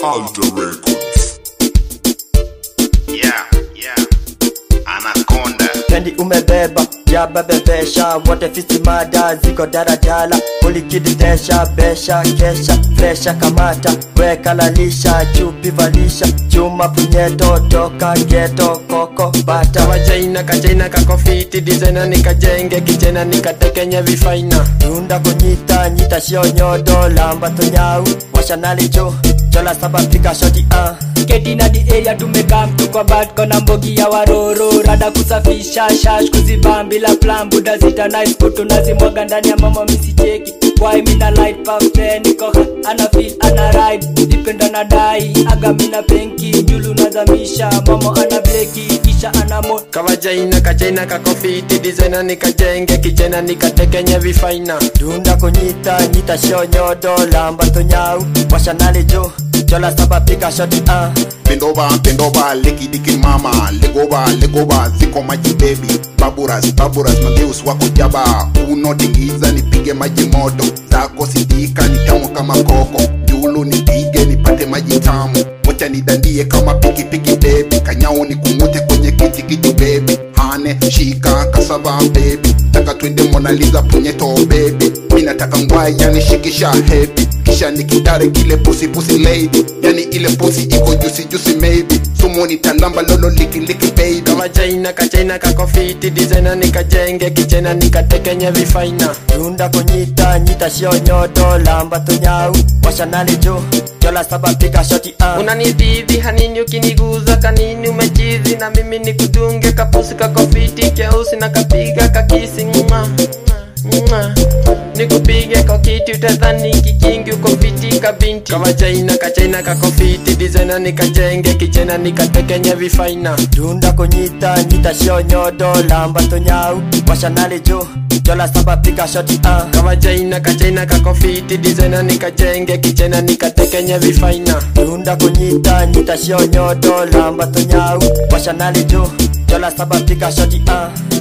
Alter Records. Yeah, yeah. Anaconda. Kendi umebeba jaba bebesha wote fisi mada ziko daradala ulikiditesha besha kesha fresha kamata weka lalisha chupi valisha chuma punyeto toka geto koko bata wajaina kajaina kakofiti dizena nikajenge kijena nikatekenye vifaina tunda kunyita nyita shio nyodo lamba tunyau washanali jo jola saba pika shoti ah Keti di area tumekam tuko bat kona mbogi ya waroro rada kusafisha shash kuzibam bila plan buda zita nice kutu nazimwaga ndani ya mama misicheki why mina light puff eh, niko hot, ana feel ana ride dipenda na dai aga mina penki julu nazamisha mama ana bleki kisha ana mo kawajaina kajaina kakofiti dizena nikajenge kijena nikatekenye vifaina tunda kunyita nyita shio nyodo lamba tunyau washanali jo jola saba pika shoti ah Bend over, bend over, licky dicky mama. Leg over, leg over, ziko maji baby. Baburas, baburas, mangeus wako jaba. Unotingiza nipige maji moto. Zako sidika ni tamu kama koko. Julu nipige nipate maji tamu. Wacha nidandie kama piki piki baby. Kanyao ni kungute kwenye kiti kiti baby. Hane, shika, kasava baby. Taka twende Mona Lisa punyeto baby. Mina nataka ngwai yani shikisha heavy. Kisha nikitare kile pussy pussy lady. Yani ile pussy iko juicy juicy maybe. Sumoni talamba lolo liki liki baby. kawajaina kajaina kakofiti dizena nikajenge kijena nikatekenye vifaina tunda kunyita nyita shio nyodo lamba tunyau washanali jo jola saba pika shoti ah unanidhidhi hanini ukiniguza kanini umechizi na mimi nikudunge kapusi kakofiti keusi na kapiga kakisi nguma nguma nikupige kwa kiti utadhani kikingi uko fiti kabinti kawajaina kachaina kakofiti dizena nikajenge kijena nikatekenye vifaina tunda kunyita nyita shio nyodo lamba tunyau washanali jo jola saba pika shoti ah kawajaina kachaina kakofiti dizena nikajenge kijena nikatekenye vifaina tunda kunyita nyita shio nyodo lamba tunyau washanali jo jola saba pika shoti ah